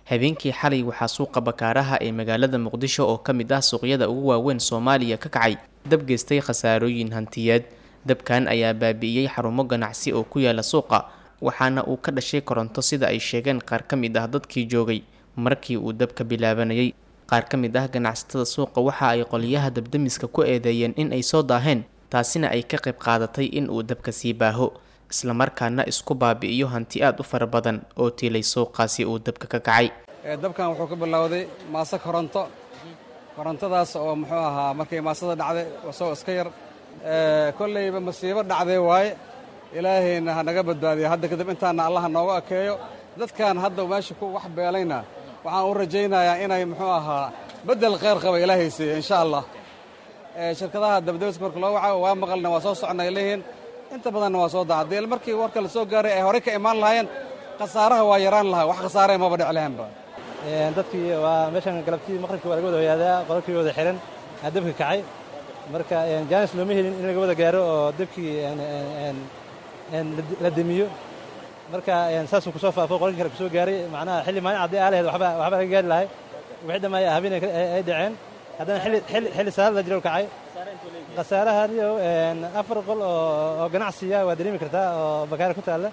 habeenkii xalay waxaa suuqa bakaaraha ee magaalada muqdisho oo ka mid ah suuqyada ugu waaweyn soomaaliya ka kacay dab geystay khasaarooyin hantiyeed dabkan ayaa baabi'iyey xarumo ganacsi oo ku yaala suuqa waxaana uu ka dhashay koronto sida ay sheegeen qaar ka mid ah dadkii joogay markii uu dabka bilaabanayay qaar ka mid ah ganacsatada suuqa waxa ay qoliyaha dabdamiska ku eedeeyeen in ay soo daaheen taasina ay ka qayb qaadatay in uu dabka sii baaho islamarkaana isku baabi'iyo hanti aad u fara badan oo tiilay suuqaasi uu dabka ka kacay dabkan wuxuu ka bilowday maaso koronto korontadaas oo muxuu ahaa markay maasada dhacday wasoo iska yar kollayba masiibo dhacday waaye ilaahayna ha naga badbaadiyo hadda kadib intaana allaha nooga akeeyo dadkan hadda meesha ku wax beelayna waxaan u rajaynayaa inay muxuu ahaa beddel kheyr qaba ilaahay siiyo insha allah shirkadaha dabdabiska marka loo waca waa maqalna waa soo soconnay leeyihiin inta badanna waa soo daa haddii markii warka la soo gaaray ay horey ka imaan lahaayeen khasaaraha waa yaraan lahaa wax khasaaree maba dhic lahaanba dadkii waa meeshan galabtii maqribkii waa laga wada hoyaadaa qololkii wada xihan aa dabka kacay marka jaanis looma helin in laga wada gaaro oo dabkii la demiyo marka saasuu kusoo faafo qololkii kale kusoo gaaray macnaha xilli maalin caddii aa lahayd waxba waxba laga gaari lahay wixii dhamma habeen ay dhaceen haddana xilli salaad la jiro kacay khasaarahaniyo afar qol oo ganacsiya waa dareemi kartaa oo bakaara ku taalla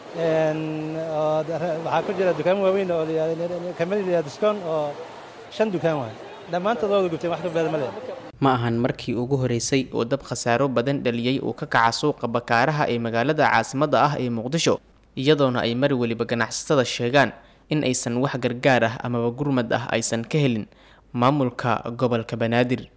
waxaa ku jira dukaamo waaweyn oo kamaliya discon oo shan dukaan waay dhammaantood waa wada gubteen wax ka baada ma leh ma ahan markii ugu horeysay oo dab khasaaro badan dhaliyey uu ka kaca suuqa bakaaraha ee magaalada caasimadda ah ee muqdisho iyadoona ay mar weliba ganacsatada sheegaan in aysan wax gargaar ah amaba gurmad ah aysan ka helin maamulka gobolka banaadir